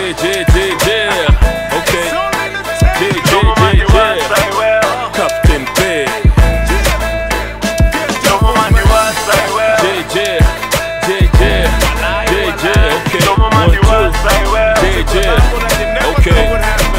Yeah, yeah, yeah, yeah. Okay. Yeah, yeah, yeah, yeah. Captain Bay. Yeah, yeah. Yeah, yeah. Yeah, yeah. Okay. One, two. Yeah, yeah. Okay.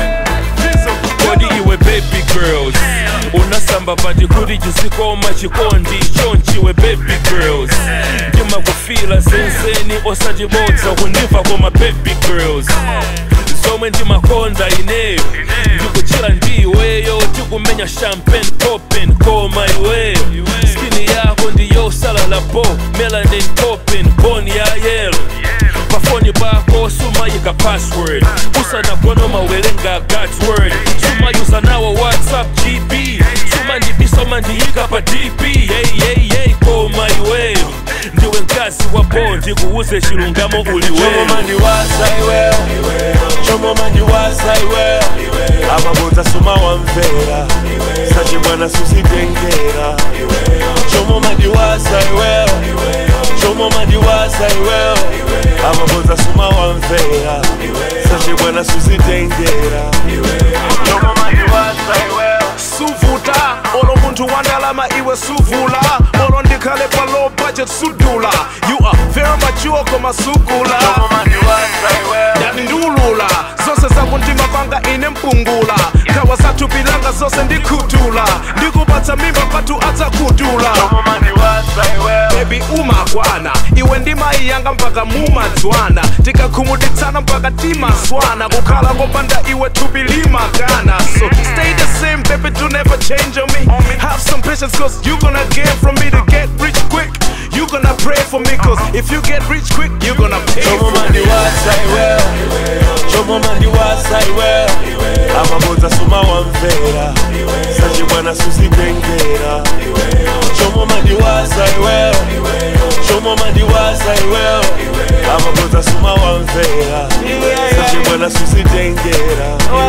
kodi iwe baby girls unasamba pati kuti chisikoma chikondi chonchiwe baby girls ndimakufila zenzeni osachibodza kundiva koma baby girls zomwe ndimakonda ineyo ndikuchira ndiweyo tikumenya champagne poppin koma iweyo skini yako ndiyosalala po melanin poppin boni ya yelo pafoni pako sumayika password usanagona mawelenga god's word sumayuza nawo whatsapp gb sumandibisoma ndiyika pa dp yeyeye koma iweyo ndiwe mkazi wa bo ndikuuze chilungamo uliweyo Chomo mandiwasa iweyo Chomo mandiwasa iweyo Amabodza suma wamvera Sachi mwana susitengera Chomo mandiwasa iweyo Chomo mandiwasa iweyo Amabodza suma wamvera Sachi mwana susitengera Chomo mandiwasa iweyo suvuta olo munthu wandalama iwe suvula olo ndikhale pa low budget sudula you are very mature koma sugula Chomo mandiwasa iweyo yani ndulula zonse zakuntima kwanga ine mpungula nkhawa zathupilanga zonse ndikhutula ndikupatsa mimba pathu adzakudula Chomo mandiwasa iweyo bebi umakwana iwe ndimayi yanga mpaka mumadzwana tikakhumuditsana mpaka timaswana kukhala kopanda iwe thupi limakana so stay the same baby do never change on me have some patience cause you gonna gain from me to get rich quick you gonna pray for me cause if you get rich quick you gonna pay Chomo for me mandiwasa iweyo Chomo mandiwasa iweyo Amabodza suma wamvera Sachi mwana susitengera Chomo mandiwasa iweyo Chomo mandiwasa iweyo Amabodza suma wamvera Sachi mwana susitengera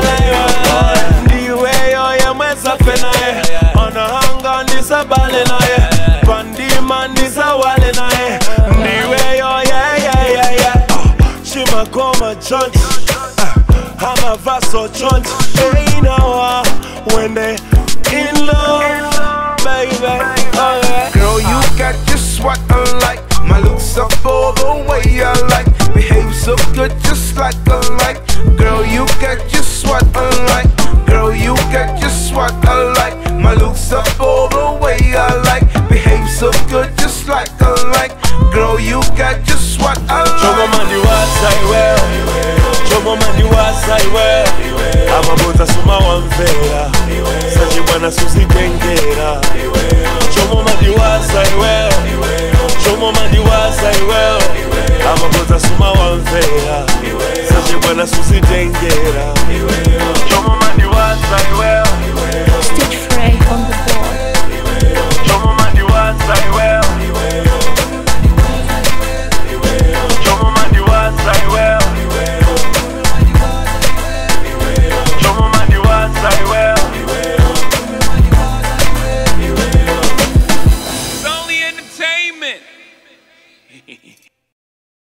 ndiweyo yemwezafe naye anahanga ndisabale naye pandima ndisawale naye ndiweyo yeyeyeye chimakoma chonchi amavaso chonchi einawa when they in love baby oh yeah. Girl, you got just what I like. My looks up all the way I like. Behave so good, just like I like. Girl, you got just what I like. Girl, you got just what I like. My looks up all the way I like. Behave so good, just like I like. Girl, you got just what I chomo like. mandiwasa iweyo chomo mandiwasa iweyo amabodza suma wamvera sachi mwana susitengera chomo mandiwasa iweyo chomo mandiwasa iweyo amabodza suma wamvera sachi mwana susitengera chomo mandiwasa iweyo